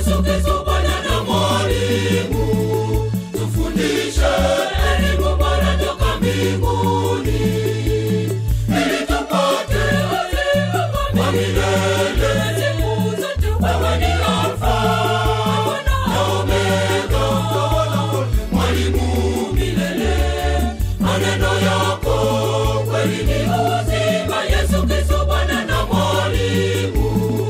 Yesu Kristo Bwana na mwalimu, tufundishe elimu bora toka mbinguni, ili tupate uzima wa milele. Siku zote wewe ni Alfa na Omega, mwalimu milele. Maneno yako kweli ni uzima. Yesu Kristo Bwana na mwalimu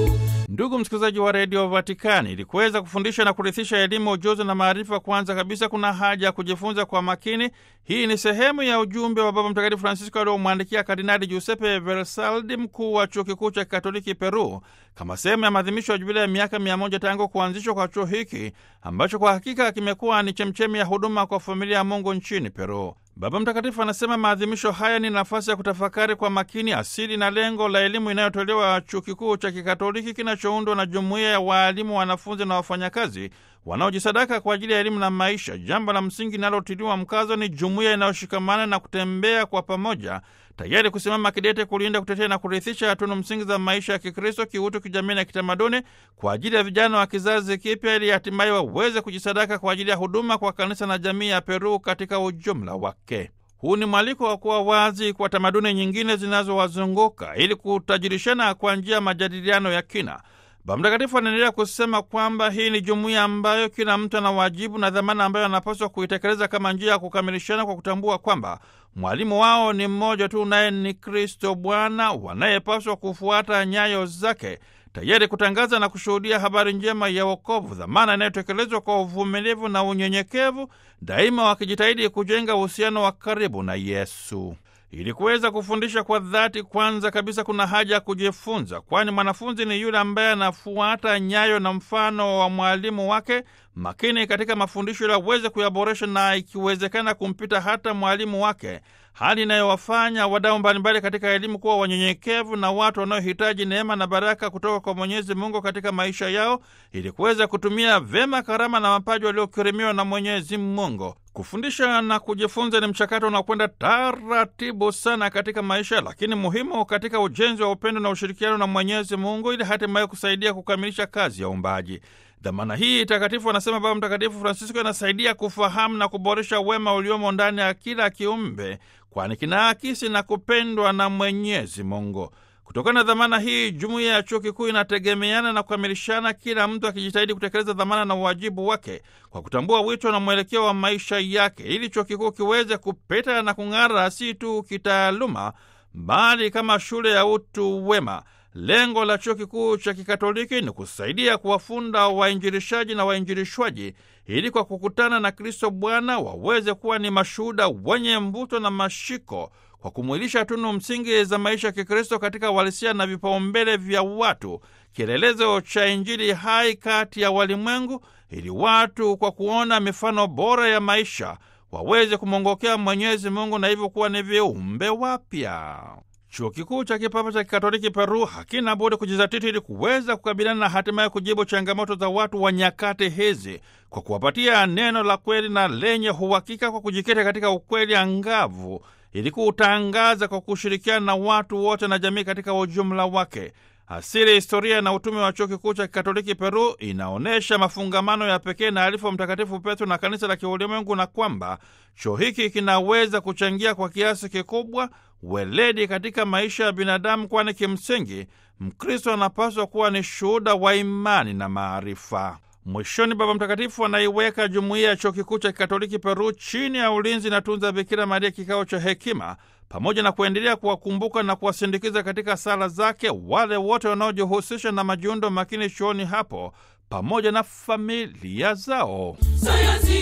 Ndugu msikilizaji wa redio Vatikani, ili kuweza kufundisha na kurithisha elimu, ujuzi na maarifa, kwanza kabisa kuna haja ya kujifunza kwa makini. Hii ni sehemu ya ujumbe wa Baba Mtakatifu Francisco aliomwandikia Kardinali Giuseppe Versaldi, mkuu wa chuo kikuu cha Kikatoliki Peru, kama sehemu ya maadhimisho ya jubilia ya miaka mia moja tangu kuanzishwa kwa chuo hiki ambacho kwa hakika kimekuwa ni chemchemi ya huduma kwa familia ya Mungu nchini Peru. Baba Mtakatifu anasema maadhimisho haya ni nafasi ya kutafakari kwa makini asili na lengo la elimu inayotolewa chuo kikuu cha Kikatoliki kinachoundwa na jumuiya ya waalimu, wanafunzi na wafanyakazi wanaojisadaka kwa ajili ya elimu na maisha. Jambo la msingi linalotiliwa mkazo ni jumuiya inayoshikamana na kutembea kwa pamoja, tayari kusimama kidete kulinda, kutetea na kurithisha tunu msingi za maisha ya Kikristo, kiutu, kijamii na kitamaduni kwa ajili ya vijana wa kizazi kipya, ili hatimaye waweze kujisadaka kwa ajili ya huduma kwa kanisa na jamii ya Peru katika ujumla wake. Huu ni mwaliko wa kuwa wazi kwa tamaduni nyingine zinazowazunguka ili kutajirishana kwa njia ya majadiliano ya kina. Baba Mtakatifu anaendelea kusema kwamba hii ni jumuiya ambayo kila mtu ana wajibu na dhamana ambayo anapaswa kuitekeleza kama njia ya kukamilishana kwa kutambua kwamba mwalimu wao ni mmoja tu, naye ni Kristo Bwana, wanayepaswa kufuata nyayo zake, tayari kutangaza na kushuhudia habari njema ya wokovu, dhamana inayotekelezwa kwa uvumilivu na unyenyekevu, daima wakijitahidi kujenga uhusiano wa karibu na Yesu. Ili kuweza kufundisha kwa dhati, kwanza kabisa kuna haja ya kujifunza, kwani mwanafunzi ni yule ambaye anafuata nyayo na mfano wa mwalimu wake makini katika mafundisho, ili aweze kuyaboresha na ikiwezekana kumpita hata mwalimu wake, hali inayowafanya wadau mbalimbali katika elimu kuwa wanyenyekevu na watu wanaohitaji neema na baraka kutoka kwa Mwenyezi Mungu katika maisha yao, ili kuweza kutumia vyema karama na mapaji waliokirimiwa na Mwenyezi Mungu. Kufundisha na kujifunza ni mchakato unaokwenda taratibu sana katika maisha, lakini muhimu katika ujenzi wa upendo na ushirikiano na Mwenyezi Mungu, ili hatimaye kusaidia kukamilisha kazi ya uumbaji. Dhamana hii takatifu, anasema Baba Mtakatifu Francisco, inasaidia kufahamu na kuboresha wema uliomo ndani ya kila kiumbe, kwani kinaakisi na kupendwa na Mwenyezi Mungu. Kutokana na dhamana hii, jumuiya ya chuo kikuu inategemeana na kukamilishana, kila mtu akijitahidi kutekeleza dhamana na uwajibu wake kwa kutambua wito na mwelekeo wa maisha yake, ili chuo kikuu kiweze kupeta na kung'ara, si tu kitaaluma, bali kama shule ya utu wema. Lengo la chuo kikuu cha Kikatoliki ni kusaidia kuwafunda wainjilishaji na wainjilishwaji ili kwa kukutana na Kristo Bwana waweze kuwa ni mashuhuda wenye mvuto na mashiko kwa kumwilisha tunu msingi za maisha ya Kikristo katika uhalisia na vipaumbele vya watu, kielelezo cha Injili hai kati ya walimwengu, ili watu kwa kuona mifano bora ya maisha waweze kumwongokea Mwenyezi Mungu na hivyo kuwa ni viumbe wapya. Chuo kikuu cha kipapa cha kikatoliki Peru hakina budi kujizatiti ili kuweza kukabiliana na hatimaye kujibu changamoto za watu wa nyakati hizi kwa kuwapatia neno la kweli na lenye uhakika, kwa kujikita katika ukweli angavu ili kuutangaza kwa kushirikiana na watu wote na jamii katika ujumla wake. Asili, historia na utume wa chuo kikuu cha kikatoliki Peru inaonyesha mafungamano ya pekee na alifu wa Mtakatifu Petro na kanisa la kiulimwengu, na kwamba chuo hiki kinaweza kuchangia kwa kiasi kikubwa weledi katika maisha ya binadamu, kwani kimsingi Mkristo anapaswa kuwa ni shuhuda wa imani na maarifa. Mwishoni, Baba Mtakatifu anaiweka jumuiya ya chuo kikuu cha kikatoliki Peru chini ya ulinzi na tunza Bikira Maria, kikao cha hekima, pamoja na kuendelea kuwakumbuka na kuwasindikiza katika sala zake wale wote wanaojihusisha na majiundo makini chuoni hapo pamoja na familia zao. Sayansi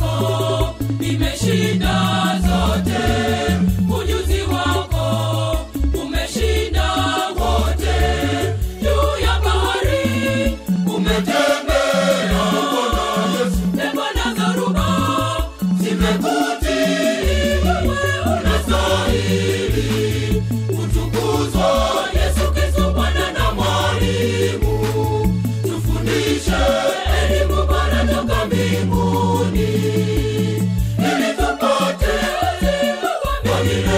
yako imeshinda zote, ujuzi wako umeshinda wote. Juu ya bahari umetembea, pepo na dhoruba zimekutii. Wewe unastahili kutukuzwa, Yesu Kristo, Bwana na Mwalimu. Tufundishe elimu bora toka mbinguni, ili tupate uzima wa milele.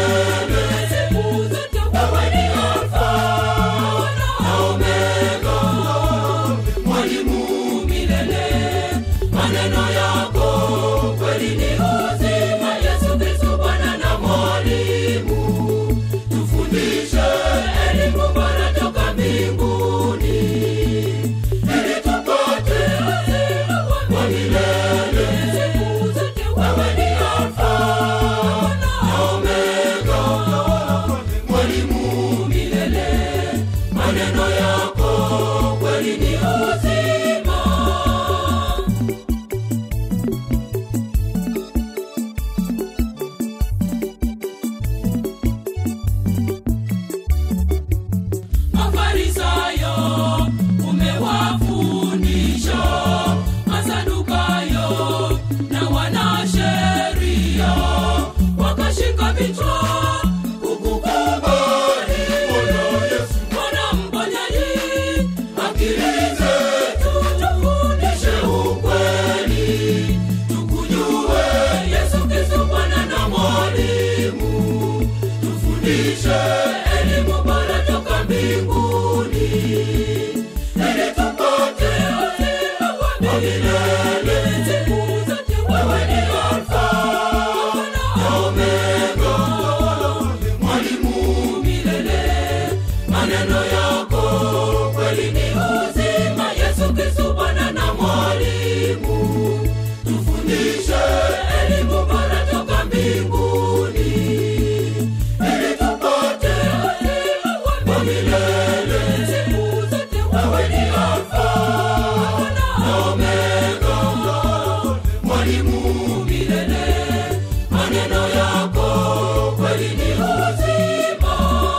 wa milele siku zote wewe ni alfa na omega mwalimu milele maneno yako kweli ni uzima yesu kristu bwana na mwalimu tufundishe elimu bora toka mbinguni ili tupate uzima wa milele siku zote wewe ni alfa na omega mwalimu milele maneno yako kweli ni uzima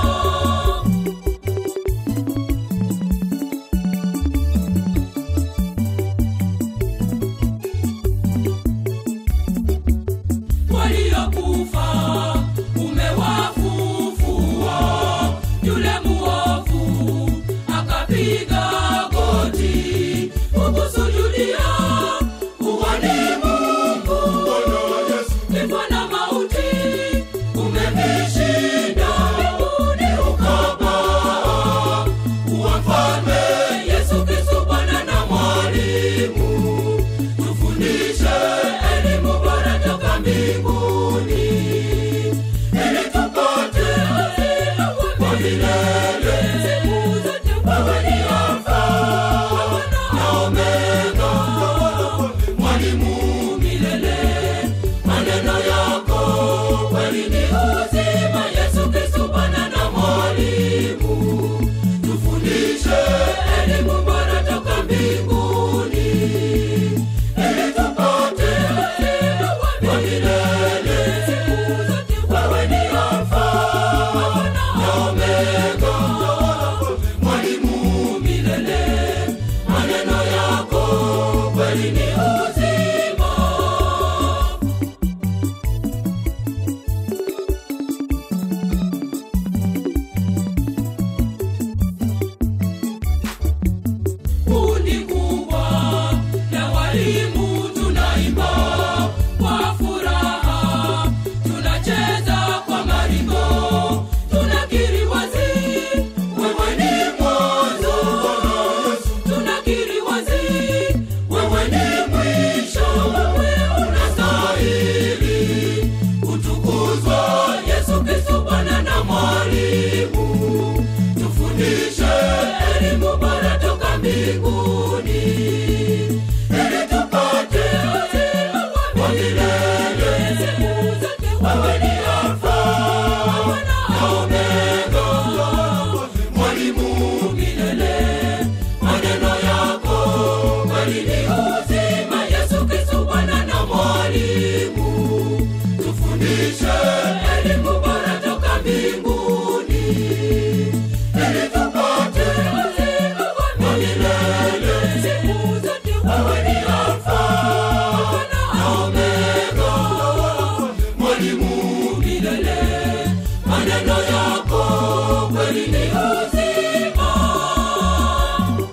waliokufa umewafufua yule muovu akapiga goti ukusujudia uwani mungu kifo na mauti umevishinda mbinguni ukapaa kuwa mfalme yesu kristu bwana na mwalimu tufundishe elimu bora toka mbinguni ili tupate uzima wa milele siku zote wewe ni alfa na omega mwalimu milele maneno yako kweli ni uzima yesu kristu bwana na mwalimu tufundishe elimu bora toka mbinguni ili tupate uzima wa milele siku zote wewe ni alfa na omega mwalimu milele maneno yako kweli ni